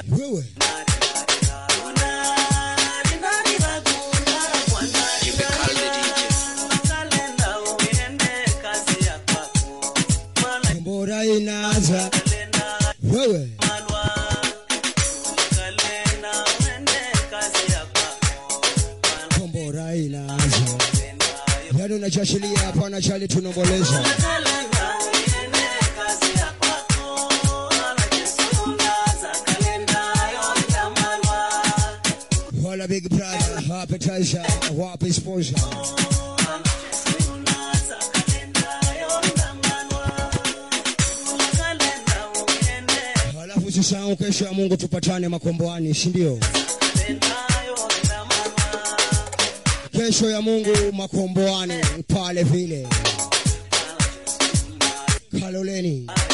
wewe kombora inaanza wewe kombora inaanza bado nachashilia hapana chali tunomboleza wala big brother appetizer wapi sponsor halafu usisahau kesho ya Mungu tupatane makomboani si ndio kesho ya Mungu makomboani pale vile Kaloleni